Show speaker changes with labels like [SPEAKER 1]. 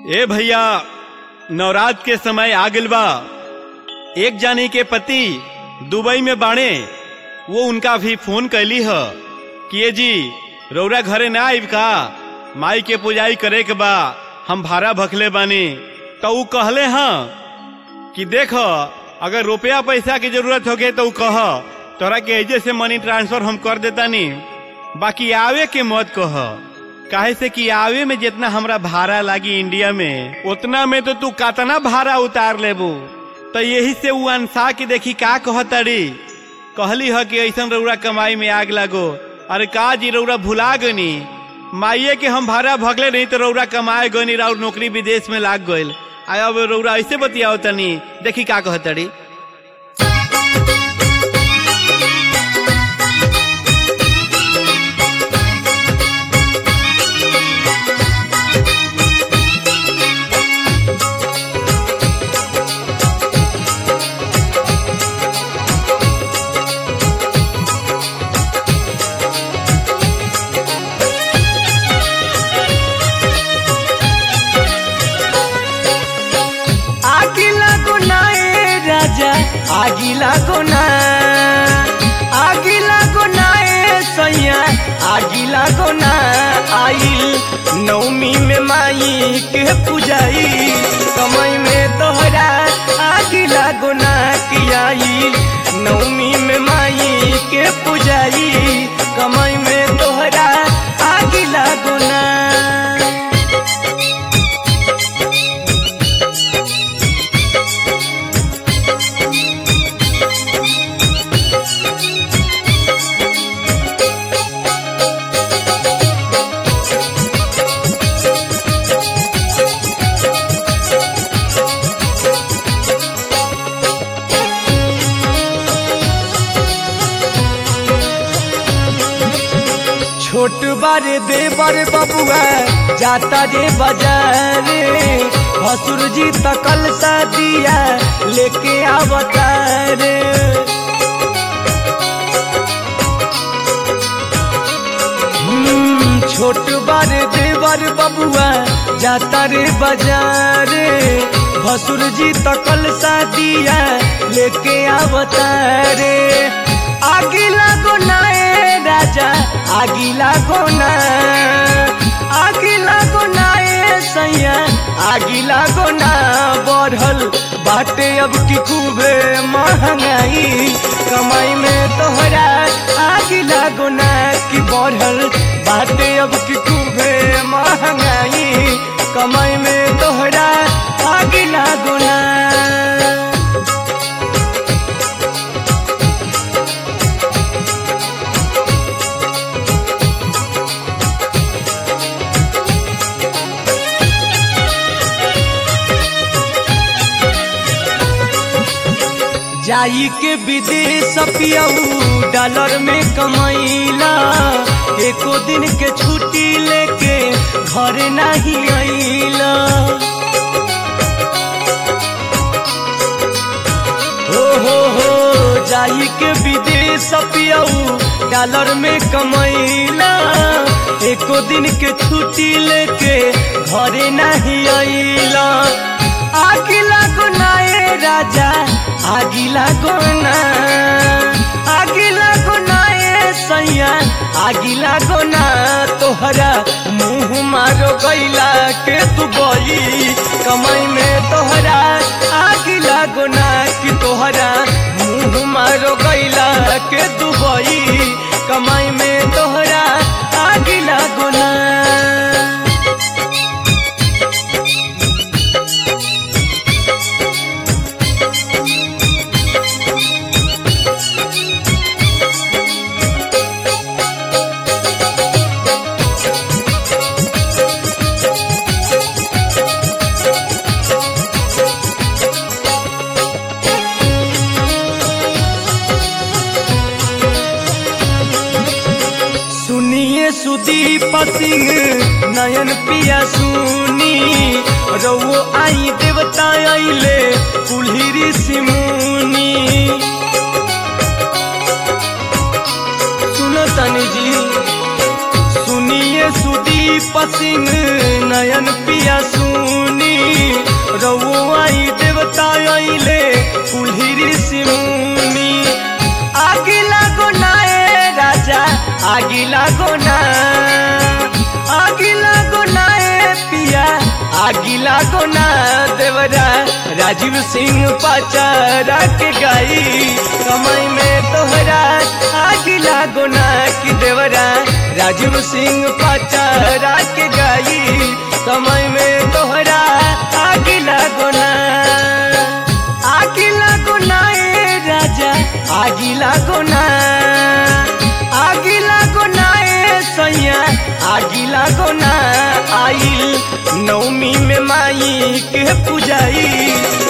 [SPEAKER 1] ए भैया नवरात्र के समय आ गइल बा एक जानी के पति दुबई में बाणे वो उनका भी फोन कैली ह कि ये जी रौरा घरे ना आइब का माई के पुजाई करे के बा हम भाड़ा भखले बानी तो ऊ कहले हाँ कि देख अगर रुपया पैसा की जरूरत होगे तो ऊ कह तोरा के एजे से मनी ट्रांसफर हम कर देतानी बाकी आवे के मत कह काहे से कि आवे में जितना हमरा भाड़ा लागी इंडिया में उतना में तो तू कतना भाड़ा उतार लेबू तो यही से उ अनसा के देखी का कहतड़ी कहली ह कि ऐसन रौरा कमाई में आग लागो अरे का जी रौरा भुला गनी माइये के हम भाड़ा भगले नहीं तो रौरा कमाए गनी और नौकरी विदेश में लाग गइल आ अब रौरा ऐसे बतियाओ तनी देखी का कहतड़ी
[SPEAKER 2] आगिला गुना ए राजा आगिला गुना आगिला गुना ए सैया आगिला गुना आइल नवमी में माई के पुजाई कमई में तोहरा आगिला गुना की आइल नवमी में माई के पुजाई कमई में तोहरा आगिला गुना छोट बारे दे बारे बबुआ जाता रे बाजारे भसुर जी तकल सा दिया लेके आवता रे हम्म, छोट बारे दे बारे बबुआ जाता रे बाजारे भसुर जी तकल सा दिया लेके आवता रे आगिला गोना ए राजा आगिला गोना आगिला गोना ए सैया आगिला गोना बढ़ल बाटे अब की खूबे महंगाई कमाई में तोहरा आगिला गोना की बढ़ल बाटे अब की खूबे महंगाई कमाई में तोहरा आगिला गोना जाई के विदेश पियऊ डॉलर में कमैला एको दिन के छुट्टी लेके घर नहीं अइला हो हो हो जाई के विदेश पियऊ डॉलर में कमैला एको दिन के छुट्टी लेके घर नहीं अइला आगिला गुना ए राजा आगिला गुना आगिला गुना ए सैया आगिला गुना तोहरा मुंह मारो गैला के तू बई कमाई में तोहरा आगिला गुना कि तोहरा मुंह मारो गैला के तू बई कमाई में तोहरा आगिला गुना सुनिए सुदीप सिंह नयन पिया सुनी रउओ आई देवता आइले कुल्हिरी सिमुनी सुनो तनी जी सुनिए सुदीप सिंह नयन पिया सुनी सुनी रउओ आई देवता अइले कुल्ही ऋषि मुनि आगी लागो ना ए राजा आगी लागो ना आगी लागो ना ए पिया आगी लागो ना देवरा राजीव सिंह पाचारा के गाई कमाई में तोहरा आगी लागो ना कि देवरा राजीव सिंह पाचारा के गाई कमाई में तोहरा आगी लागो ना आगी लागो ना ए राजा आगी लागो ना आगी लागो ना ए सैया आगी लागो ना आइल नवमी में माई के पुजाई